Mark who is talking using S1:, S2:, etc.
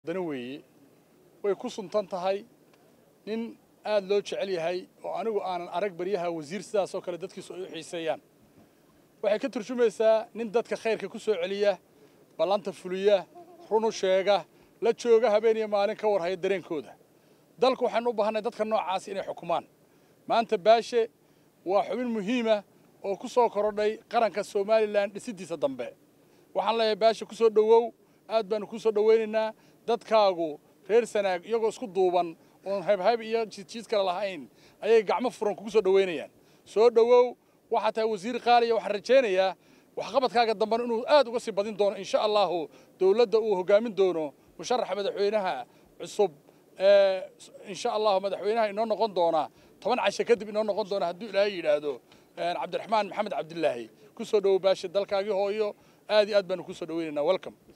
S1: dana weeye way ku suntan tahay nin aad loo jecel yahay oo anigu aanan arag baryaha wasiir sidaas oo kale dadkiisu ay u xiiseeyaan waxay ka turjumaysaa nin dadka khayrka ku soo celiya ballanta fuliya runu sheega la jooga habeen iyo maalin ka warhaya dareenkooda dalku waxaynu u baahanay dadka noocaas inay xukumaan maanta baashe waa xubin muhiima oo ku soo korodhay qaranka somalilan dhisidiisa dambe waxaan leeyahay baashe ku soo dhowow aad baanu ku soo dhowaynaynaa dadkaagu reer sanaag iyagoo isku duuban oon haybhayb iyo jiidjiid kale lahayn ayay gacmo furan kugu soo dhowaynayaan soo dhowow waxaa tahay wasiir qaaliya waxaan rajaynayaa waxqabadkaaga dambena inuu aad uga sii badin doono insha allahu dowladda uu hogaamin doono musharaxa madaxweynaha cusub ee insha allahu madaxweynaha inoo noqon doona toban cashe kadib inoo noqon doona hadduu ilaahay yidhaahdo cabdiraxmaan maxamed cabdilaahi ku soo dhowow baashe dalkaagii hooyo aad iyo aad baanu ku soo dhowaynaynaa welcome